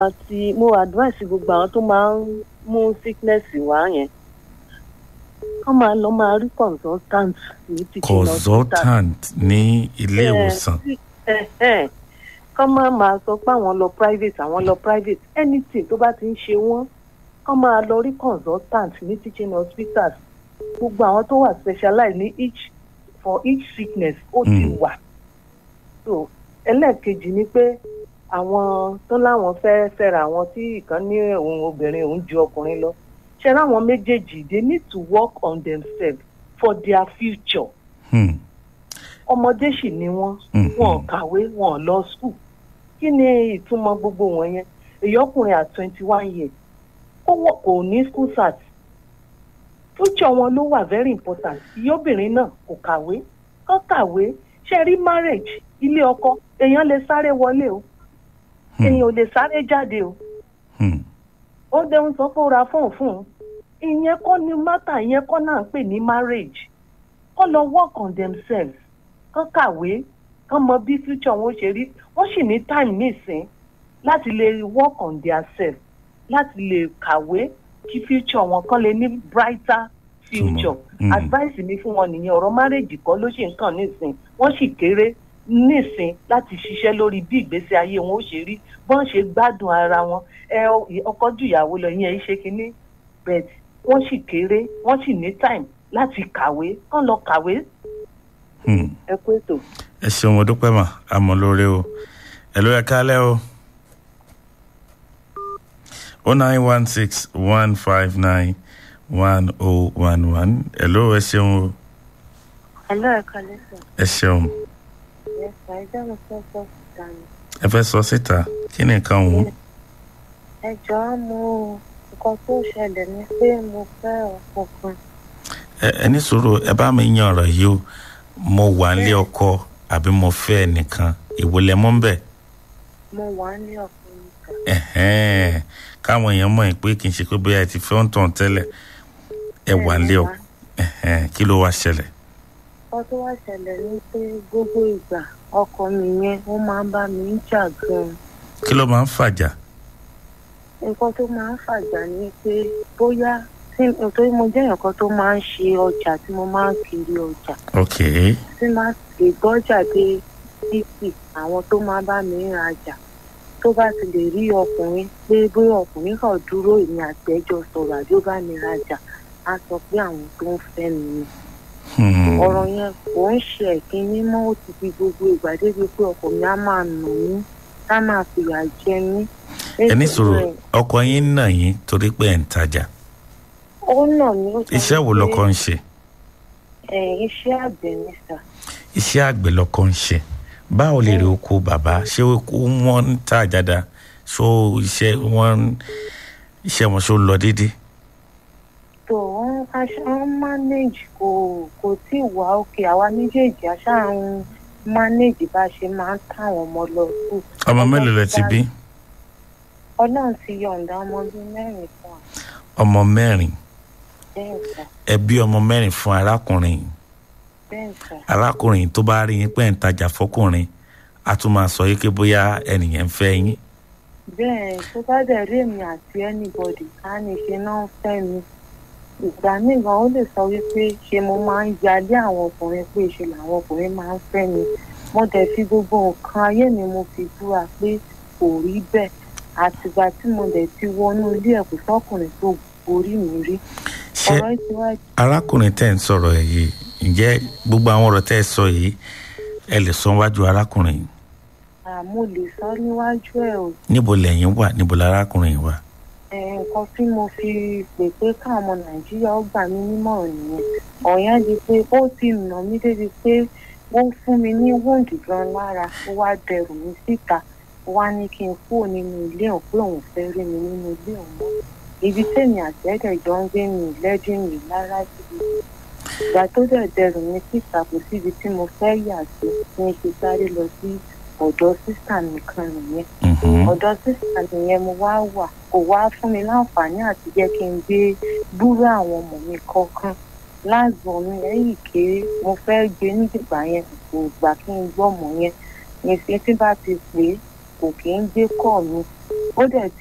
àti mo advice gbogbo àwọn tó máa ń mú sickness wá yẹn kọ́ máa lọ máa rí consultant ní teaching hospital. consultant ní ilé ìwòsàn kọ́ máa máa sọ pé àwọn lọ private àwọn lọ private anything tó bá ti ń ṣe wọ́n kọ́ máa lọ rí consultant ní teaching hospitals gbogbo àwọn tó wà specialize ní each for each sickness ó ti Mm. wà so ẹlẹ́ẹ̀kejì ni pé àwọn tó láwọn fẹ́ fẹ́ra àwọn tí ìkan ní òun obìnrin òun ju ọkùnrin lọ ṣe ráwọn méjèèjì they need to work on themselves for their future Hmm. ọmọdé sì ni wọn Mhm. wọn ò kàwé wọn ò lọ school kí ni ìtumọ̀ gbogbo wọn yẹn èyí ọkùnrin at twenty one years kó wọ kò ní school cert future wọn ló wà very important ìyá obìnrin náà kò kàwé kó kàwé ṣe rí marriage ilé ọkọ èèyàn lè sáré wọlé o Hmm. èèyàn ò lè sáré jáde o Hmm. ó dẹun sọ pé ó ra fóònù fún un ìyẹn kọ́ ni mátà ìyẹn kọ́ náà ń pè ní marriage kọ́ lọ work on themselves kán kàwé kán mọ bí future wọn ó ṣe rí wọ́n sì ní time nísìn láti lè work on their self láti lè kàwé kí future wọn kán lè ní brighter future Mm. advice mi fún wọn nìyẹn ọ̀rọ̀ marriage kọ́ ló ṣì ń kàn nísìn wọ́n sì kéré nísìn láti ṣiṣẹ́ lórí bí ìgbésí ayé wọn ó ṣe rí bọ́n ṣe gbádùn ara wọn ẹ ọkọ ju ìyàwó lọ yẹn ṣe kínní but wọ́n sì kéré wọ́n sì ní time láti kàwé kán lọ kàwé Hmm. ẹ kú ètò. ẹ ṣeun mo dúpẹ́ mà àmọ́ lóore o ẹ ló yẹ kálẹ̀ o o nine one six one five nine one oh one one ẹ ló ẹ ṣeun o Hello, ẹ̀ka lẹ́sọ̀. ẹ ṣeun Ẹ̀sà ẹjọ́ mi fẹ́ sọ síta ni. ẹ fẹ́ sọ síta kí ni nǹkan òun Ẹ jọ̀ọ́ mo nǹkan tó ṣẹlẹ̀ ni pé mo fẹ́ ọkọ kan. ẹ ẹ ní sùúrù ẹ bá mi yan ọ̀rọ̀ yìí o mo wà nílé ọkọ àbí mo fẹ́ ẹnìkan èwo lẹ mọ́ ń bẹ̀ Mo wà ní ọkùnrin kan. ẹ̀hẹ́n káwọn èèyàn mọ̀ pé kì í ṣe pé bóyá ẹ ti fẹ́ ń tàn tẹ́lẹ̀ ẹ wà nílé ọkọ ẹ̀hẹ́n kí ló wá ṣẹlẹ̀ Nǹkan tó wá ṣẹlẹ̀ ni pé gbogbo ìgbà ọkọ mi yẹn ó máa ń bá mi ń jà gan-an. kí ló máa ń fàjà Nǹkan tó máa ń fàjà ni pé bóyá tí nítorí mo jẹ́ èèyàn kan tó máa ń ṣe ọjà tí mo máa ń kiri ọjà. ok tí máa lè gbọ́jà dé títì àwọn tó máa bá mi ń rajà tó bá ti lè rí ọkùnrin pé bóyá ọkùnrin kan dúró èmi àtẹ́jọ́ sọ̀rọ̀ àbí ó bá mi rajà á sọ pé àwọn tó ń fẹ́ mi ni. Hmm. ọ̀rọ̀ yẹn kò ń ṣe ẹ̀kínní mọ́ ó ti fi gbogbo ìgbà débi pé ọkọ mi á máa nù mí á máa fìyà jẹ mí. ẹ ní sùúrù ọkọ yín nà yín torí pé ẹ̀ ń tajà ó nà mí ó sọ iṣẹ́ wo pé, lọkọ ń ṣe ẹ̀, iṣẹ́ àgbẹ̀ ni sà. iṣẹ́ àgbẹ̀ lọkọ ń ṣe báwo lè rí oko bàbá ṣé oko wọn ń tà dáadáa ṣó iṣẹ́ wọn iṣẹ́ wọn ṣó lọ déédéé tó wọn aṣá ń manage kò kò tí ì wá òkè àwa méjèèjì aṣá ń manage bá a ṣe máa ń táwọn ọmọ lọ sùn. ọmọ mélòó lẹ ti bí ọlọ́run ti yọ̀ǹda ọmọ bíi mẹ́rin fún wa ọmọ mẹ́rin bẹ́ẹ̀ sà ẹ bí ọmọ mẹ́rin fún arákùnrin yìí. bẹ́ẹ̀ sà arákùnrin tó bá rí yín pé ń tajà fọkùnrin a tún máa sọ yín pé bóyá ẹnìyẹn ń fẹ́ yín bẹ́ẹ̀ tó bá dẹ̀ rí èmi àti anybody á ní ṣe náà ń fẹ́ mi ìgbà míì gan ó lè sọ wípé ṣe mo máa ń yalé àwọn ọkùnrin pé ṣe làwọn ọkùnrin máa ń fẹ́ mi mo dẹ̀ fi gbogbo nǹkan ayé mi mo fi búra pé kò rí bẹ́ẹ̀ àtìgbà tí mo dẹ̀ ti wọnú ilé ẹ̀kọ́ sọ́kùnrin tó borí mi rí ṣé ọ̀rọ̀ ti wá arákùnrin tẹ́ ń sọ̀rọ̀ ẹ̀ yìí ǹjẹ́ gbogbo àwọn ọ̀rọ̀ tẹ́ ẹ sọ yìí ẹ lè sọ wájú arákùnrin yìí àmọ́ lè sọ níwájú ẹ̀ o níbo lẹ́yìn wà níbo lárákùnrin yìí wà Eh, nǹkan tí mo fi pè pé káwọn ọmọ nàìjíríà ó gbà mí nímọ̀ràn nìyẹn ọ̀yàn di pé ó ti nà mí débi pé ó fún mi ní wóǹdì gan lára ó wá dẹrù mi síta ó wá ní kí n kúrò nínú ilé òun pé òun fẹ́ rí mi nínú ilé òun mọ́ ibi tèmi àtẹ́dẹ̀ jọ ń gbé mi lẹ́dí mi lára síbi ìgbà tó dẹ̀ dẹrù mi síta kò síbi tí mo fẹ́ yà sí ní ṣe sáré lọ sí ọ̀dọ̀ sísà nìkan nìyẹn Mhm. ọ̀dọ̀ sísà nìyẹn mo wá wà kò wá fún mi láǹfààní àti jẹ́ kí n gbé búrú àwọn ọmọ mi kọ̀ọ̀kan láàgbọ̀n mi lẹ́yìn kéré mo fẹ́ gbé nígbà yẹn kò gbà kí n gbọ́ ọmọ yẹn ní ṣe tí bá ti pè é kò kí ń gbé kọ́ mi ó dẹ̀